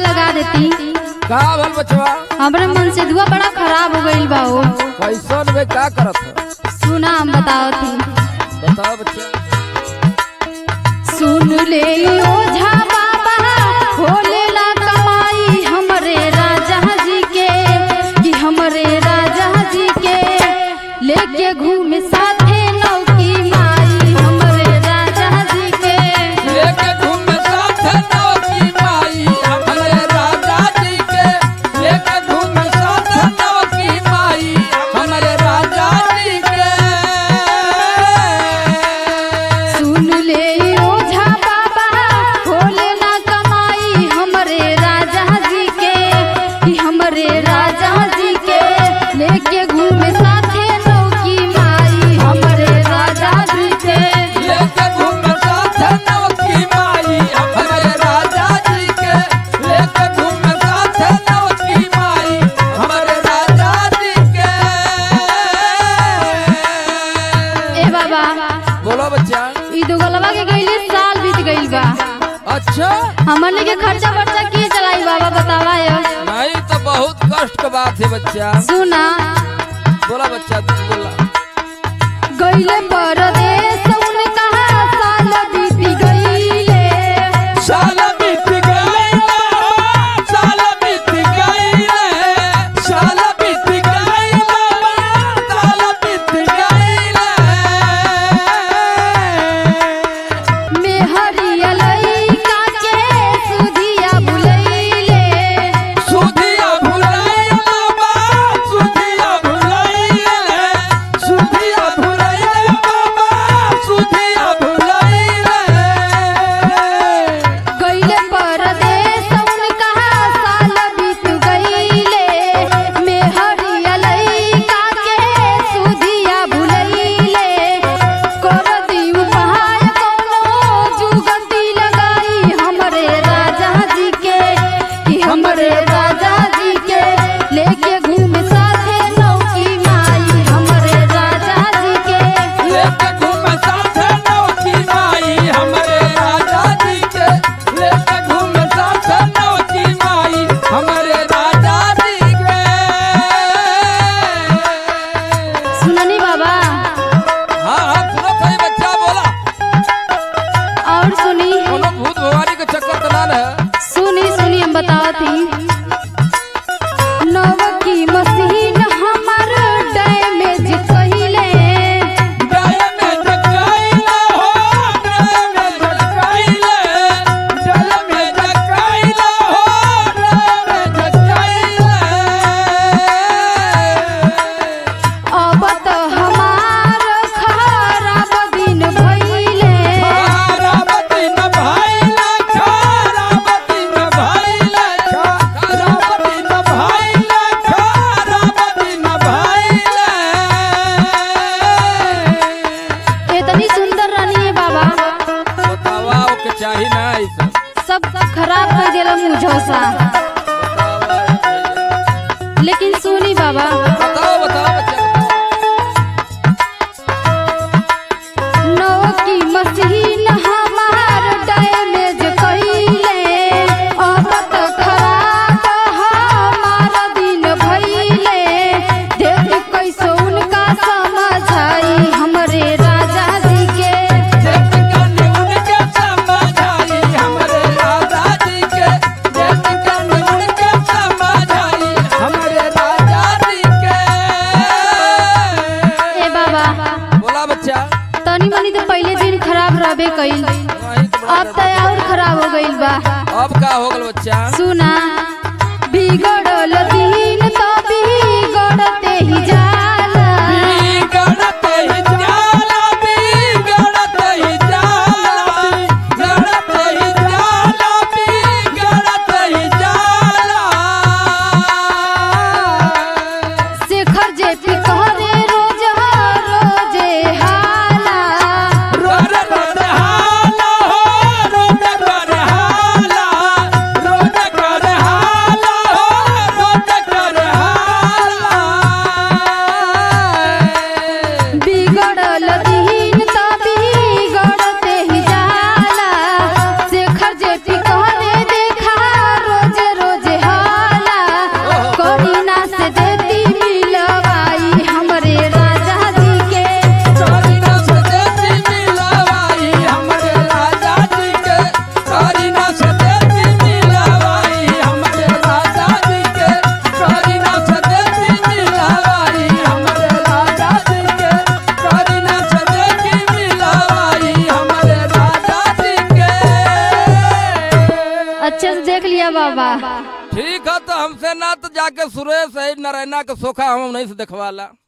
लगा देती का भल बचवा हमरे मन से दुआ बड़ा खराब हो गईल बा ओ कैसन में का करत है सुना हम बताओ थी बताओ बच्चा सुन ले ओझा बाबा भोलेला कमाई हमरे राजा जी के कि हमरे राजा जी के लेके घूमे साथे नौकी माई हमरे राजा जी के लेके घूम साथ नौकी माई हमरे राजा जी के लेके घूम साथ नौकी माई हमरे राजा जी के सुन ले ओझा बाबा भोलेला कमाई हमरे राजा जी के कि हमरे राजा जी के लेके घूमे साथे नौकी माई हमरे राजा जी के लेके घूम साथ नौकी माई हमरे राजा जी के लेके घूम साथ नौकी माई हमरे राजा जी के ए बाबा बोलो बच्चा ई दुगलवा के गईले साल बीत गईल बा अच्छा हमने के खर्चा वर्चा के चलाई बाबा बतावा यो नहीं तो बहुत कष्ट का बात है बच्चा सुना बोला बच्चा तू बोला गईले परदेस उन कहा साल बीत गईले साल बीत गई साल बीत गई साल बीत गई साल बीत गई मेहरिया लइका के सुधिया बुलैले सुधिया भुलाइला बा सुधिया भुलाइला सुधिया भुलाइला बाबा सुधिया भुलाइला गईले परदेस उन कहा साल बीत गईले मेहरिया लइका के सुधिया बुलैले कर दीव पहाड़ कोनो जुगती लगाई हमरे राजा जी के कि हमरे राजा जी के लेके घूमे साथे नौकी माई हमरे राजा जी के लेके घूम साथ नौकी माई हमरे राजा जी के लेके घूम साथ नौकी माई हमरे राजा जी के सुननी बाबा हाँ हाँ सुनो सही बच्चा बोला और सुनी कोनो भूत भवानी के चक्कर तो ना है सुनी सुनी हम बताओ थी नवकी मशीन हमर डैमेज कहिले गाय में जगाइला हो गाय में जगाइला जल में जगाइला हो गाय में जगाइला अब तो हमार खराब दिन भइले खाराबती न भाईला खाराबती न भाईला खाराबती न भाईला खाराबती न भाईला इतनी सुंदर रानी है बाबा बतावा ओके चाही ना ई सब सब खराब कर देला मुझोसा लेकिन सुनी बाबा बताओ बताओ बच्चा नवकी मशीन हमार डैमेज कइले अब तो खराब हमार दिन भइले देख कैसे उनका समझाई हमरे राजा जी के देख कने उनके समझाई हमरे राजा जी के देख कने उनके समझाई हमरे राजा जी के ए बाबा बोला बच्चा तनी मनी तो पहले दिन खराब रहबे कइल वही तो बड़ा अब तो और खराब हो गइल बा अब का हो गल बच्चा सुना बिगड़ल दिन तो बिगड़ते ही जाला बिगड़त ही जाला बिगड़त ही जाला बिगड़त ही जाला बिगड़त ही जाला शेखर जेपी कहरे रोज रोजे हाला रोड पर हाला हो रोड पर हाला रोड पर हाला ठीक है तो हमसे ना तो जाके सुरेश है नारायणा के सोखा हम नहीं से देखवाला